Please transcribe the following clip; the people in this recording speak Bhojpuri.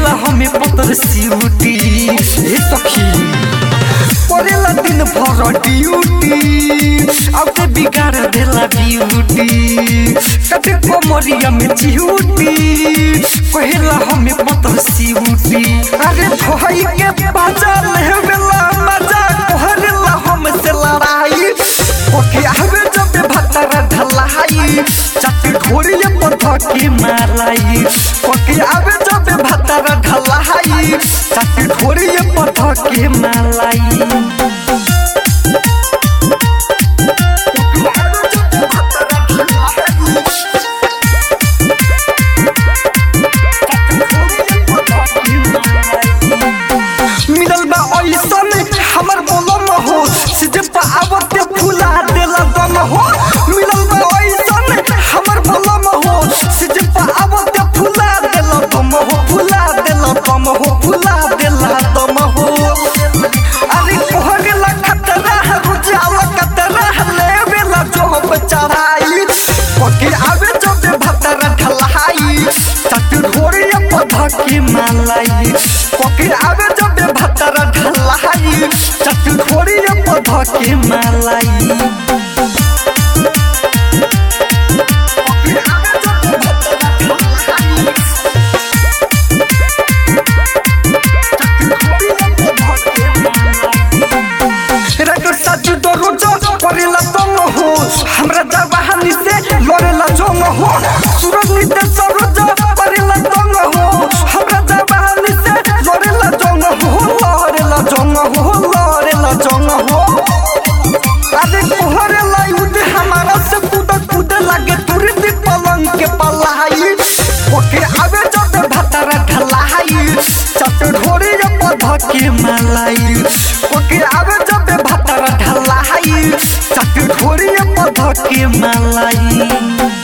कहेला हमें पतर सिउटी हे सखी परेला दिन भर ड्यूटी अब ते बिगाड़ देला ब्यूटी कटे कोमरिया में चिहुटी कहेला हमें पतर सिउटी अरे भाई के बाजा लेवेला मजा कहरेला हमसे लड़ाई ओके आवे जब भतरा ढलाई चट घोड़िए पर धके मालाई ओके आवे जब भतरा ढलाई चट घोड़िए पर धके मालाई मिलल बा ऐसन हमर बोलम हो सिजे पावते फुला देला दम हो मिलल बा ऐसन हमर बोलम हो सिजे पावते फुला देला दम हो फुला देला दम हो फुला देला दम हो अरे कोहरेला खतरा रुजाला कतरा लेवेला जोब चढ़ाई पके आवे जब भतरा ढलाई चट ढोरिया पध के मालाई पके आवे जब भतरा ढलाई चट ढोरिया पध के मालाई पके आवे जब भतरा ढलाई रगड़ साजू दो रोजो करेला तंग हो हमरा जवानी से लड़ेला जंग हो सूरज निते सरोजो करेला तंग हो हमरा जवानी से लड़ेला जंग हो लड़ेला जंग हो लड़ेला जंग हो अरे कोहरेला उठ हमारा से कूद कूद लागे तुरंत पलंग के पलाई ओके आवे जब भतरा ढलाई चट ढोरे पध के मालाई ओके आवे जब भतरा ढलाई चट ढोरे पध के मालाई